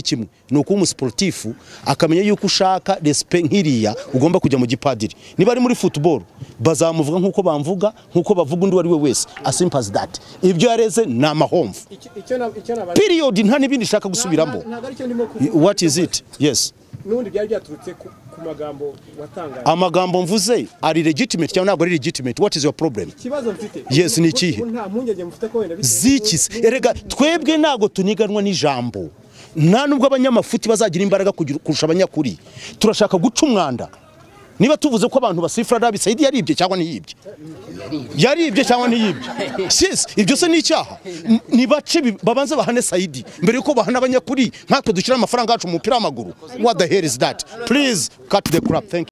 kimwe ni ukuba umusiporutifu akamenya yuko ushaka resipe nk'iriya ugomba kujya mu gipadiri niba ari muri futuboro bazamuvuga nk'uko bamvuga nk'uko bavuga undi uwo ari we wese asimpazi dati ibyo yareze ni amahomvu piriyodi nta n'ibindi nshaka gusubiramo wati izi iti yesi n'ubundi byari byaturutse ku ku magambo watangaje amagambo mvuze ari legitimate cyangwa ntabwo ari legitimate wati izi yuwa poroburemu ikibazo mfite Yes, ni ikihe? ubu nta mpungenge mufite ko wenda bitewe zikisi n'uko- erega twebwe ntabwo tuniganwa n'ijambo nta nubwo abanyamafuti bazagira imbaraga kugira- kurusha abanyakuri turashaka guca umwanda niba tuvuze ko abantu basifura arabi sayidi yaribye cyangwa ntiyibye yaribye cyangwa ntiyibye sisi ibyo se ni icyaha M- nibace bi- babanze bahane sayidi mbere yuko bahana abanyakuri nkatwe dushyira amafaranga yacu mu mupira w'amaguru what the hell is that please cut the crap thank you